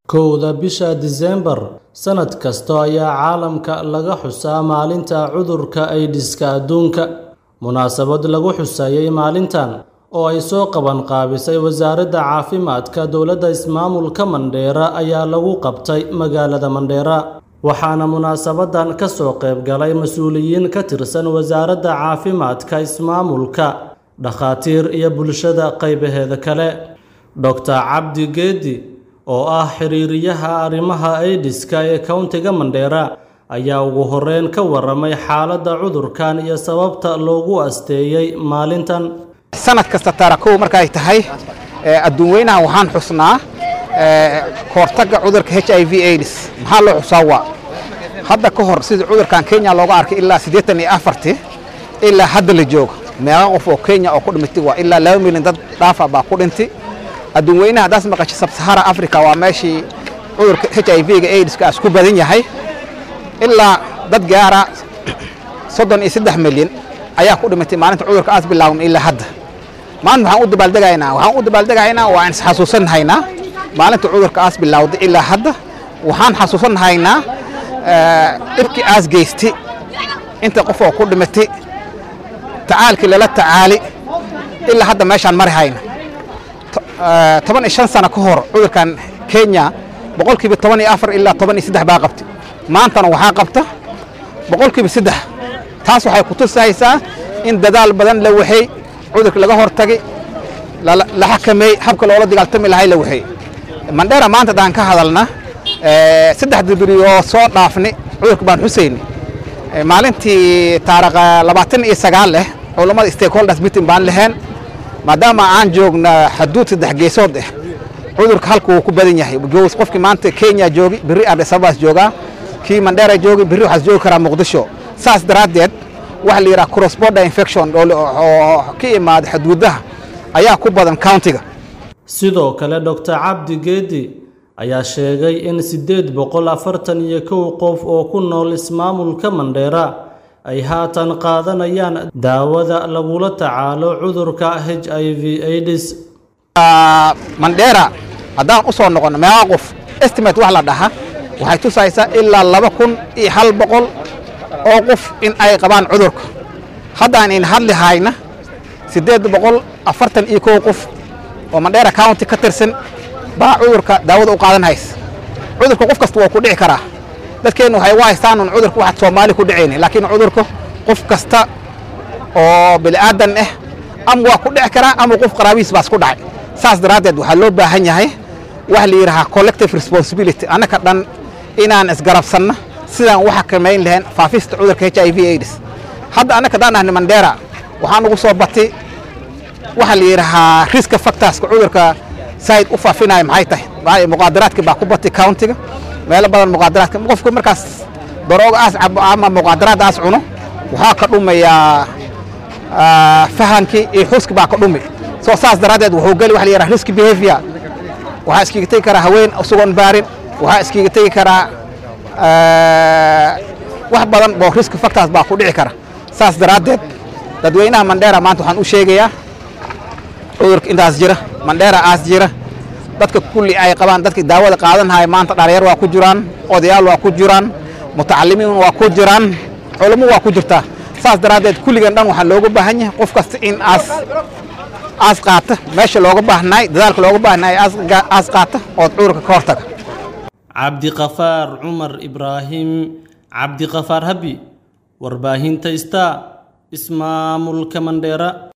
Kowda bisha Diseembar sanad kasta ayaa caalamka laga xusaa Maalinta Cudurka Aydiska Adduunka. Munaasabad lagu xusayay maalintan, oo ay soo qabanqaabisay Wasaaradda Caafimaadka Dowladda Ismaamulka Mandheera ayaa lagu qabtay magaalada Mandheera. Waxaana munaasabadan ka soo qayb galay mas'uuliyiin ka tirsan Wasaaradda Caafimaadka Ismaamulka, dhakhaatiir iyo bulshada qaybaheeda kale. Dr. Cabdi Geedi oo ah xiriiriyaha arrimaha aydiska ee Countiga Mandheera ayaa ugu horreyn ka warramay xaaladda cudurkan iyo sababta loogu asteeyay maalintan. sanad kasta taarakow markay tahay adduun weynaha waxaan xusnaa kahortagga cudurka h i v aids maxaa loo xusaa waa hadda ka hor sida cudurkan kenya looga arkay ilaa siddeetan iyo afarti ilaa hadda la joogo meeqa qof oo kenya oo ku dhimatay waa ilaa laba milyan dad dhaafa baa ku dhintay adduun weynaha haddaas maqashay sabsahara africa waa meeshii cudurka h i v-ga aidska aas ku badan yahay ilaa dad gaara soddon iyo saddex milyan ayaa ku dhimatay maalinta cudurka aas bilaawna ilaa hadda maanta waxaan u dabaaldegaynaa waxaan u dabaaldegaynaa waa isxasuusanhaynaa maalinta cudurka aas bilaawday ilaa hadda waxaan xasuusanhaynaa dhibkii aas geystay inta qof oo ku dhimatay tacaalkii lala tacaali ilaa hadda meeshaan mari hayna toban iyo shan sano ka hor cudurkan kenya boqolkiiba toban iyo afar ilaa toban iyo saddex baa qabtay maantana waxaa qabta boqolkiiba saddex taas waxay ku tusaysaa in dadaal badan la waxay cudurka laga hortagay la xakameey habka loola dagaaltami lahay la waxay mandheera maanta haddaan ka hadalna saddex dibri oo soo dhaafni cudurka baan xusayni maalintii taariikh labaatan iyo sagaal leh culammada stakeholders meeting baan leheen maadaama aan joogna xaduud saddex geesood ah cudurka halka wuu ku badan yahay qofkii maanta kenya joogi berri addis ababaas joogaa kii mandheera joogi berri waxaas joogi karaa muqdisho saas daraaddeed waxa la yidhaha cross border infection oo ka imaada xuduudaha ayaa ku badan countiga Sidoo kale Dr. Cabdi Geedi ayaa sheegay in siddeed boqol afartan iyo kow qof oo ku nool ismaamulka Mandheera ay haatan qaadanayaan daawada lagula tacaalo cudurka HIV AIDS. mandheera haddaan u soo noqono meeqa qof estimate wax la dhaha waxay tusaysaa ilaa laba kun iyo hal boqol oo qof in ay qabaan cudurka haddaan in hadli hayna siddeed boqol afartan iyo kow qof oo mandheera county ka tirsan baa cudurka daawada u qaadan haysa cudurka qof kasta waa ku dhici karaa dadkeennu waxay u haystaan un cudurka waxaad soomaali ku dhicayni laakiin cudurka qof kasta oo bini'aadan ah ama waa ku dhici karaa ama qof qaraabihiis baas ku dhacay saas daraaddeed waxaa loo baahan yahay waxa la yidhahaa collective responsibility annaka dhan inaan isgarabsanno sidaan u xakamayn lahayn faafista cudurka h i v aids hadda annaka haddaan ahni mandheera waxaan ugu soo batay waxa la yidhahaa riska factorska cudurka saaid u faafinaya maxay tahay muqaadaraadka baa ku batay countiga meelo badan muqaadaraadka qofku markaas darooga aas cabo ama muqaadaraad aas cuno waxaa ka dhumayaa fahankii iyo xuski baa ka dhumi soo saas daraaddeed wuxuu geli waxa la yidhaha risk behavior waxaa iskiga tegi karaa haween isagoon baarin waxaa iskiga tegi karaa wax badan oo risk factors baa ku dhici kara saas daraaddeed dadweynaha mandheera maanta waxaan u sheegayaa cudurka intaas jira mandheera aas jira dadka kulli ay qabaan dadka daawada qaadanhaya maanta dhalinyar waa ku jiraan odayaal waa ku jiraan mutacalimiin waa ku jiraan culamo waa ku jirtaa saas daraaddeed kulligan dhan waxaa looga baahan yahay qof kasta in aas aas qaata meesha looga baahnaay dadaalka looga baahnaay aas qaata ood cudurka ka hortaga cabdiqafaar cumar ibraahim cabdiqafaar habi warbaahinta star ismaamulka mandheera